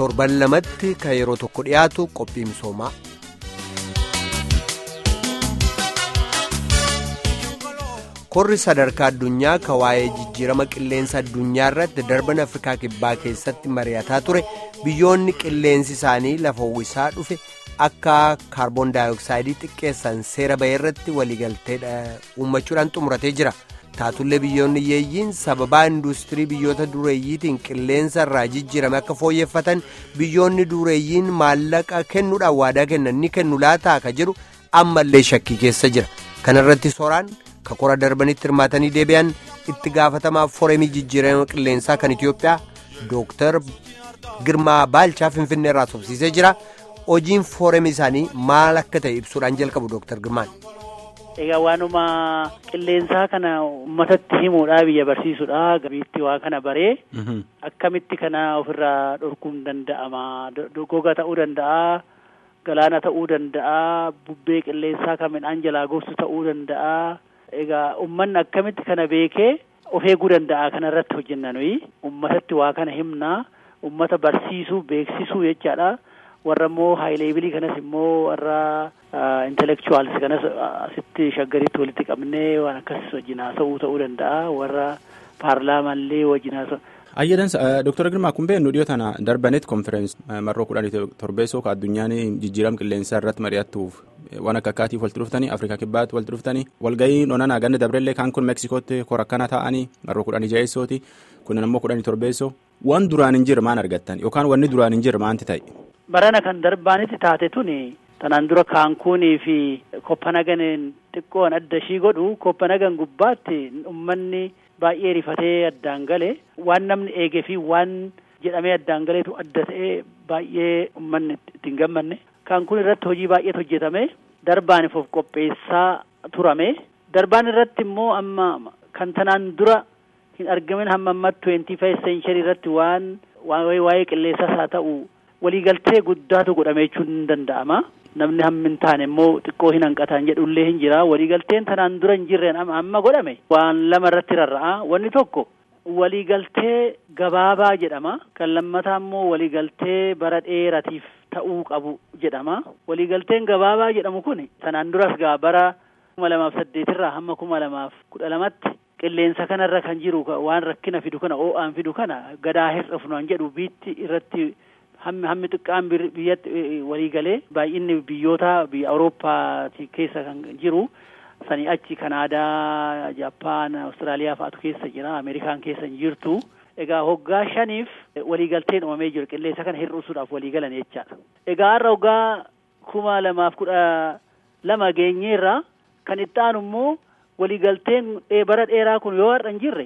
torban lamatti kan yeroo tokko dhiyaatu qophii misoomaa. korri sadarkaa addunyaa kan waa'ee jijjiirama qilleensa addunyaa irratti darban afrikaa kibbaa keessatti mari'ataa ture biyyoonni qilleensi isaanii lafa uwwisaa dhufe akka kaarboon daayooksaayidii xiqqeessan seera bahee irratti waliigaltee uummachuudhaan xumuratee jira taatullee biyyoonni yeeyyiin sababaa industirii biyyoota dureeyyiitiin qilleensa irraa jijjiirame akka fooyyeffatan biyyoonni dureeyyiin maallaqa kennuudhaan waadaa kennan ni kennu laataa ka jedhu ammallee shakkii keessa jira kanarratti sooraan. ka kora darbanitti hirmaatanii deebi'an itti gaafatamaa fooremii jijjiirama qilleensaa kan itiyoophiyaa dooktar girmaa baalchaa finfinnee irraa sobsiisee jira hojiin fooremii isaanii maal akka ta'e ibsuudhaan jalqabu dooktar girmaan. egaa waanuma qilleensaa kana uummatatti himuudhaa biyya barsiisuudha gabiitti waa kana baree akkamitti kana ofirraa dhorkuun danda'ama goga ta'uu danda'a galaana ta'uu danda'a bubbee qilleensaa kan midhaan jalaa gorsu ta'uu danda'a. egaa ummanni akkamitti kana beekee of eeguu danda'a kana irratti hojjenna nuyi ummatatti waa kana himnaa ummata barsiisuu beeksisuu jechaadha warra immoo haayileebilii kanas immoo warra intellectuals kanas asitti shaggaritti walitti qabnee waan akkas wajjin haasa'uu ta'uu danda'a warra paarlaamaallee wajjin haasa'u. ayyadansa dooktar girmaa kun beeknu dhiyoo tana darbanet konferensi marroo kudhan torbeessoo ka addunyaan jijjiirama qilleensaa irratti mari'attuuf waan akka akkaatiif walitti dhuftanii afrikaa kibbaatti walitti dhuftanii walgahii onanaa ganna dabrellee kaan kun meeksikootti korakkana ta'anii marroo kudhanii ja'eessooti kunin ammoo kudhanii torbeessoo waan duraan hin jirre maan argattan yookaan wanni duraan hin jirre maanti ta'e. barana kan darbaanitti taate tuni tanaan dura kaankuunii fi koppanagan xiqqoon adda ishii godhu koppanagan gubbaatti ummanni baay'ee rifatee addaan gale waan namni eegee fi waan jedhamee addaan galeetu adda ta'ee baay'ee ummanni ittiin gammanne kaankuun irratti hojii baay'eetu hojjetame darbaaniif of qopheessaa turame darbaan irratti immoo amma kan tanaan dura hin argamin hamma amma twenty five century irratti waan waa'ee qilleensaas haa ta'u waliigaltee guddaatu godhame jechuun hin danda'ama namni hammi hin taane immoo xiqqoo hin hanqataan jedhullee hin jira waliigalteen tanaan dura hin jirreen amma godhame waan lama irratti rarra'a wanni tokko waliigaltee gabaabaa jedhama kan lammataa immoo waliigaltee bara dheeratiif ta'uu qabu jedhama waliigalteen gabaabaa jedhamu kun tanaan duras gaa bara kuma lamaaf saddeetirraa hamma kuma lamaaf kudha lamatti qilleensa kanarra kan jiru waan rakkina fidu kana oo'aan fidu kana gadaa hir'ifnu jedhu biitti irratti hammi hammi xiqqaan biyyatti waliigalee baay'inni biyyoota biyya awurooppaa keessa kan jiru sanii achi kanaadaa jaappaan awustiraaliyaa fa'aatu keessa jira ameerikaan keessa hin jirtu egaa hoggaa shaniif waliigalteen uumamee jiru qilleensa kana hir'isuudhaaf waliigalan jechaadha egaa har'a hoggaa kuma lamaaf kudha lama geenyeerra kan itti aanu immoo waliigalteen bara dheeraa kun yoo har'a hin jirre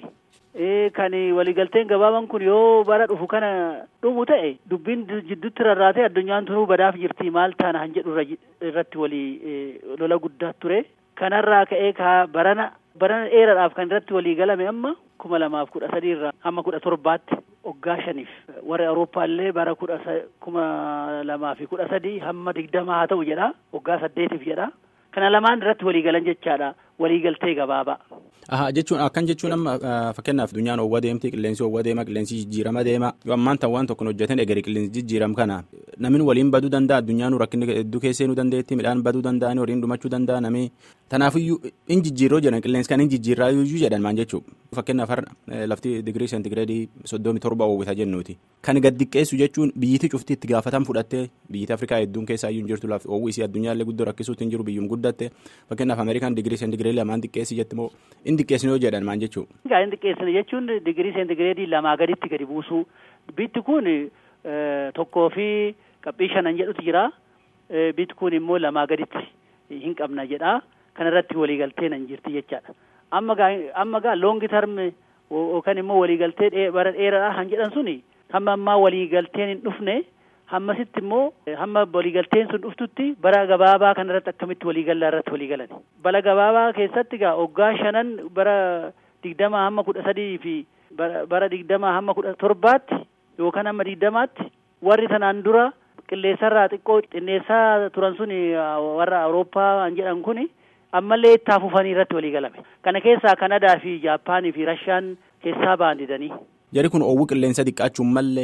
kan waliigalteen gabaabaan kun yoo bara dhufu kana dhumu ta'e dubbiin jidduutti rarraatee addunyaan tunuu badaaf jirti maal taana han jedhu irratti walii lola guddaa ture kanarraa ka'ee ka barana barana dheeraadhaaf kan irratti walii galame amma kuma lamaaf kudha sadii irraa hamma kudha torbaatti waggaa shaniif warra awurooppaallee bara kudha kuma lamaa fi kudha sadii hamma digdama haa ta'u jedha waggaa saddeetiif jedha kana lamaan irratti waliigalan jechaadha waliigaltee gabaabaa. Aha jechuun akkan jechuun amma fakkeenyaaf addunyaan oowwa deemti qilleensi oowwa deema qilleensi jijjiirama deema yoo ammaan tan waan tokko hojjetan eegale qilleensi jijjiiram kana namni waliin baduu danda'a addunyaan rakkinni hedduu keessee nu dandeetti midhaan baduu danda'anii horiin dhumachuu danda'a namni tanaafiyyuu in jijjiirroo jedhan qilleensi kan in jijjiirraa iyyuu jedhan maan jechuu fakkeenyaaf har'a lafti digirii seentigireedii soddomi torba oowwita jennuuti kan gad xiqqeessu jechuun biyyiti cufti itti gaafatan fudhattee biyyiti afrikaa hedduun keessaa iyyuu hin jirtu lafti oowwi isii addunyaallee guddoo rakkisuutti hin jiru biyyuun guddatte fakkeenyaaf ameerikaan digirii seentigireedii lamaan xiqqeessi jetti moo in xiqqeessinu yoo jedhan maan jechuu. Egaa in xiqqeessinu jechuun digirii seentigireedii lamaa gaditti gadi buusuu bitti kun tokkoo fi qabxii shanan jedhutu jira bitti kun immoo lamaa gaditti hin qabna jedha kanarratti waliigaltee nan jirti jechaadha. Amma gaa amma gaa loongi tarmi yookaan immoo waliigaltee bara dheeraa han jedhan suni hamma ammaa waliigalteen hin dhufne hammasitti immoo hamma waliigalteen sun dhuftutti bara gabaabaa kanarratti akkamitti waliigallaa irratti waliigalan bara gabaabaa keessatti gaa waggaa shanan bara digdamaa hamma kudha sadii fi bara digdamaa hamma kudha torbaatti yookaan hamma digdamaatti warri tanaan dura qilleensarraa xiqqoo xinneessaa turan sun warra awurooppaa an jedhan kun ammallee itti fufanii irratti waliigalame kana keessaa kanadaa fi jaappaanii fi rashaan keessaa ba'an didanii. Jari kun oowwu qilleensa xiqqaachuun mallee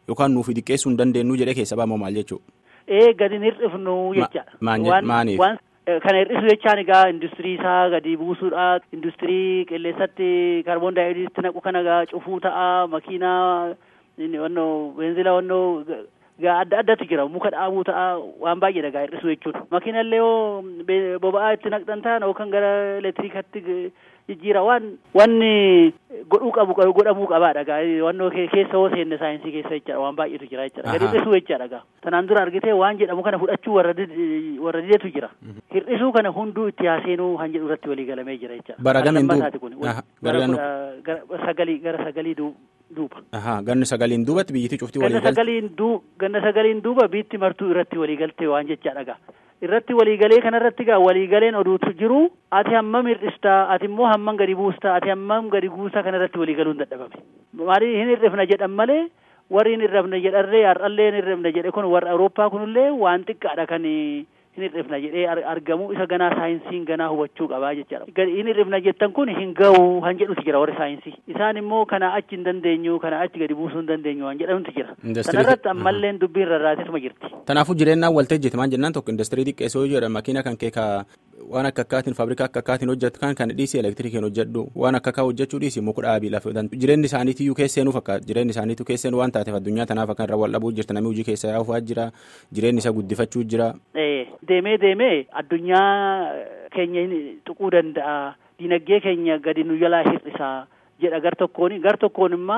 yookaan nuuf xiqqeessuu hin dandeenyu jedhee keessa ba'amoo maal jechuudha. Ee gadi hin hir'ifnu jechaadha. Maaniif? Waan kana hir'isu jechaan egaa industirii isaa gadi buusuudha. Industirii qilleensatti kaarboon daayoksiidii naqu kana egaa cufuu ta'a makiinaa wannoo beenzila wannoo gaa adda addatu jira muka dhaabuu ta'a waan baay'eedha gaa hir'isu jechuudha. Makiinallee yoo boba'aa itti naqxan ta'an yookaan gara elektiriikatti jijjiira waan wanni godhuu qabu godhamuu qabaadha gaa wannoo keessa yoo seenne saayinsii keessa jechaadha waan baay'eetu jira jechaadha gadi hir'isuu jechaadha gaa tanaan dura argitee waan jedhamu kana fudhachuu warra warra didetu jira hir'isuu kana hunduu itti haaseenuu han jedhu irratti walii galamee jira jechaadha. Bara gamiin duuba gara sagalii gara sagalii duuba. Ganna sagaliin duubatti biyyittii cuftii walii galte. Ganna sagaliin duu ganna sagaliin duuba biitti martuu irratti walii galtee waan jechaadha gaa. irratti waliigalee kanarratti gaa waliigaleen oduutu jiru ati hammam hir'istaa ati immoo hammam gadi buustaa ati hammam gadi buusaa kanarratti waliigaluun dadhabame maali hin hir'ifna jedhan malee warri hin hir'ifne jedharree har'allee hin hir'ifne jedhe kun warra awurooppaa kunillee waan xiqqaadha kan hin hir'ifna jedhee argamu isa ganaa saayinsiin ganaa hubachuu qabaa jechaadha hin hir'ifna jettan kun hin ga'u han jedhutu jira warri saayinsii isaan immoo kana achi hin dandeenyu kana achi gadi buusuu hin dandeenyu waan jedhamutu jira sanarratti ammalleen dubbiin rarraatesuma jirti. Kanaafuu jireenyaan waltajjii maan jennaan tokko industirii xiqqeessoo jedha makiina kan kee waan akka akkaatiin faabrikaa akka akkaatiin hojjetu kan kan dhiisii elektirikiin hojjedhu waan akka akka hojjechuu dhiisii muka dhaabii lafa jireenyi isaaniitiyyuu keesseenuu fakkaata jireenyi isaaniitu keesseenuu waan taateef addunyaa tanaaf akka irra wal dhabuu jirta namni hojii keessa yaa'uufaa jira jireenyi isa guddifachuu jira. Deemee deemee addunyaa keenya tuquu danda'a dinagdee keenya gadi nu jalaa hir'isaa jedha gar tokkoon gar tokkoon immoo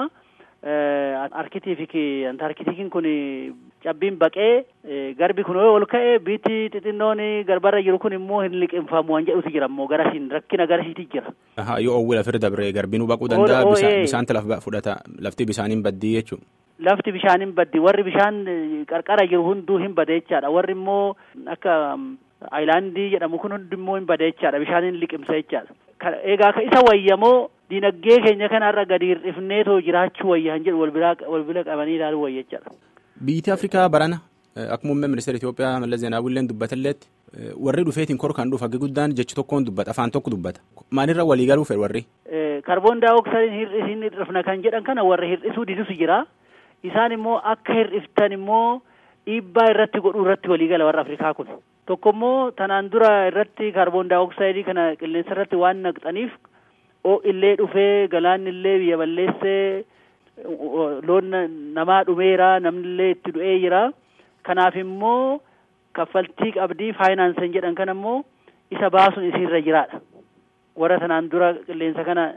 arkitiifiki antarkitiikiin kun cabbiin baqee garbi kun ol ka'e biitti xixinnoon garbarra jiru kun immoo hin liqinfamu waan jedhutu jira immoo garasiin rakkina garasiiti jira. Yoo owwila firda dabree garbinuu baquu danda'a bisaanti lafa fudhata lafti bishaaniin baddii jechuudha. Lafti bishaaniin baddi warri bishaan qarqara jiru hunduu hin bada jechaadha warri immoo akka aayilaandii jedhamu kun hundi immoo hin bada jechaadha bishaaniin liqimsa jechaadha. Egaa ka isa wayyamoo dinagdee keenya kanarra gadi hir'ifneetoo jiraachuu wayya han jedhu wal bira qabanii ilaaluu wayya jechaadha. Biyyi Afrikaa barana akkuma muummee ministeera Itoophiyaa Mallas Zeenaawwiilleen dubbatilleetti warri dhufeetiin kor kan dhufu haggi guddaan jechi tokkoon dubbata afaan tokko dubbata maalirra walii galuu fedhu warri. Kaarboon daayoksaydiin hin hir'ifna kan jedhan kana warri hir'isuu didusu jira isaan immoo akka hir'iftan immoo dhiibbaa irratti godhuu irratti walii gala warra Afrikaa kun. Tokko immoo tanaan dura irratti kaarboon daayoksayidii kana qilleensa irratti waan naqxaniif illee dhufee galaanni illee biyya balleessee loon namaa dhumeera namni illee itti du'ee jira kanaaf immoo kaffaltii qabdii faayinaansan jedhan kana immoo isa baasuun isiirra jiraadha warra tanaan dura qilleensa kana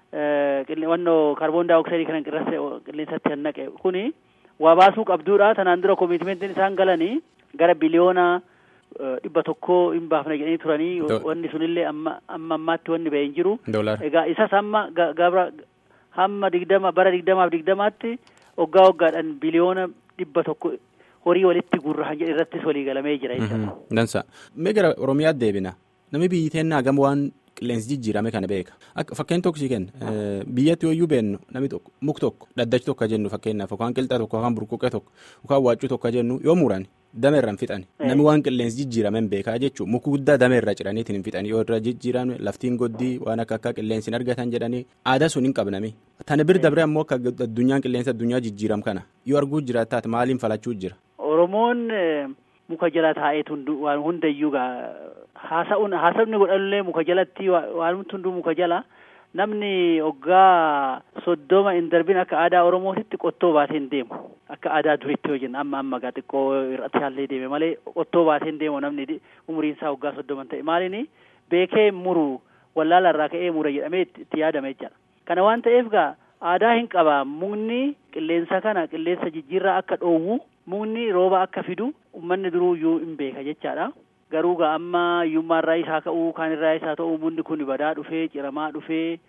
wannoo kaarboon daayoksayidii kana qilleensatti kan naqe kuni waa baasuu qabduudha tanaan dura koomitmentiin isaan galanii gara biliyoona dhibba tokkoo hin baafna jedhanii turanii wanni sunillee amma amma ammaatti wanni ba'e hin jiru. Egaa isas amma gabra hamma digdama bara digdamaaf digdamaatti waggaa waggaadhaan biliyoona dhibba tokko horii walitti gurrahan jedhe irrattis walii galamee jira jechuudha. Dansa. Mee gara Oromiyaatti deebina. Namni biyyi teennaa gama waan qilleensi jijjiirame kana beeka. Akka fakkeen tokko sii kenna. Biyyatti yooyyuu beennu namni tokko muk tokko dhaddachi tokko jennu fakkeenyaaf yookaan qilxa tokko yookaan burquuqee tokko yookaan waaccuu tokko jennu yoo muran dame irra hin fixan. Namni waan qilleensi jijjiirame hin beekaa jechuudha. Muka guddaa dame irra ciraniitiin hin fixan yoo irra jijjiiran laftiin goddii waan akka akka qilleensi hin argatan jedhanii aadaa sun hin qabnami. Tana bir dabre ammoo akka addunyaan qilleensa addunyaa jijjiiram kana yoo arguu jiraataat maaliin falachuu jira. Oromoon muka jala taa'eetu waan hundayyuu haasa'uun haasa'uun godhanillee muka jalatti waan hunduu muka jala namni hoggaa soddoma hin darbin akka aadaa oromootitti qottoo baatee hin deemu akka aadaa duriitti yoo jenna amma amma gaa xiqqoo irratti haallee deeme malee qottoo baatee hin deemu namni umuriin isaa hoggaa soddoma ta'e maaliin beekee muru wallaala irraa ka'ee mura jedhamee itti yaadame jechaadha kana waan ta'eef gaa aadaa hin qaba mukni qilleensa kana qilleensa jijjiirraa akka dhoowwu mukni rooba akka fidu ummanni duruuyyuu hin beeka jechaadha. garuu gaa amma hiyyummaa irraa isaa ka'uu kaan irraa isaa ta'uu mukni kun badaa dhufee ciramaa dhufee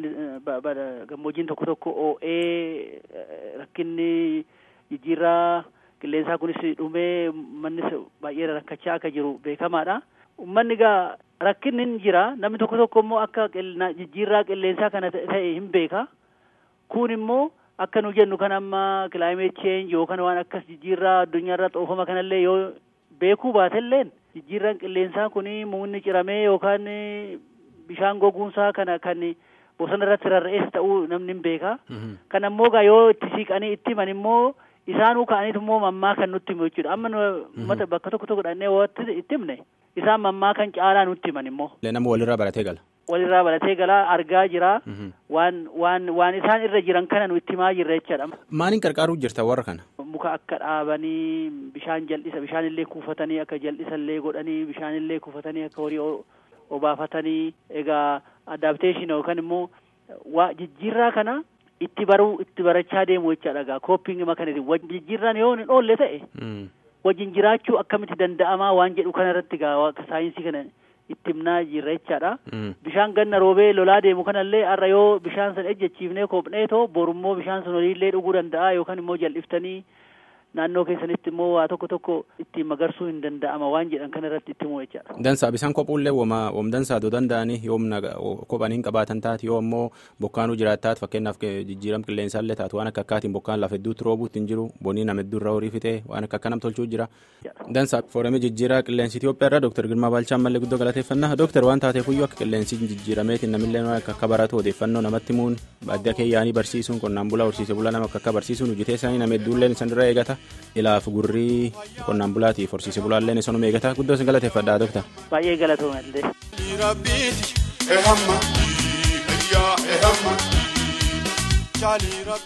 gammoojjiin tokko tokko oo'ee rakkinni jijjiirraa qilleensaa kunis dhumee mannis baay'ee rakkachaa akka jiru beekamaadha. Uummanni gaa rakkinni hin jira namni tokko tokko immoo akka jijjiirraa qilleensaa kana ta'e hin beeka. Kun immoo akka nu jennu kan amma climate change yookaan waan akkas jijjiirraa addunyaarra xoofama kanallee yoo beekuu baatelleen jijjiirraan qilleensaa kun mukni ciramee yookaan bishaan goguunsaa kana kan bosona irratti rarra'ees ta'uu namni hin beeka. Kan ammoo gaa yoo itti siiqanii itti himan immoo isaanuu ka'aniitu immoo mammaa kan nutti himu jechuudha amma uummata bakka tokko tokko dhannee watti itti himne isaan mammaa kan caalaa nutti himan immoo. nama walirraa baratee gala. walirraa baratee galaa argaa jira waan waan waan isaan irra jiran kana nu itti himaa jirra jechaadha. maaliin qarqaaruu jirta warra kana. muka akka dhaabanii bishaan jal'isa bishaan illee kuufatanii akka jal'isa illee godhanii bishaan illee kuufatanii akka horii obaafatanii egaa adaptation yookaan immoo waa jijjiirraa kana itti baruu itti barachaa deemu jechaadha egaa koopping makanizim wajjin jijjiirraan yoo hin oolle ta'e wajjin jiraachuu akkamitti danda'amaa waan jedhu kana irratti egaa saayinsii kana itti himnaa jirra jechaadha. Bishaan ganna roobee lolaa deemu kanallee har'a yoo bishaan san ejjechiifnee koophnee too borummoo bishaan sun horiillee dhuguu danda'a yookaan immoo jal'iftanii naannoo keessanitti immoo waa tokko tokko ittiin magarsuu hin danda'ama waan jedhan kana irratti itti himuu jechaadha. Dansaa bishaan kophuullee wama wam dansaa doo danda'anii yoomna kophaniin qabaatan taate yoo ammoo bokkaanuu jiraataat fakkeenyaaf jijjiiram qilleensaallee taatu waan akka akkaatiin bokkaan lafa hedduutti roobuutti hin jiru boniin nama hedduu irraa horii fitee waan akka akkanam tolchuu jira. Dansaa foorumii jijjiiraa qilleensi Itoophiyaa irraa Dooktar Girmaa Baalchaa mallee guddoo galateeffannaa Dooktar waan taateefuyyuu akka qilleensi jijjiirameetiin namillee akka akka baratu odeeffannoo namatti himuun baadiyyaa keeyyaanii barsiisuun qonnaan bulaa horsiise bulaa nama akka akka barsiisuun hojjetee isaanii nama hedduulleen isaan irra eegata. ilaaf gurrii qonnaan bulaatiif horsiise bulaalleen isanuma eegata guddoo isin galateeffadhaa dooktar. Baay'ee galatoomallee.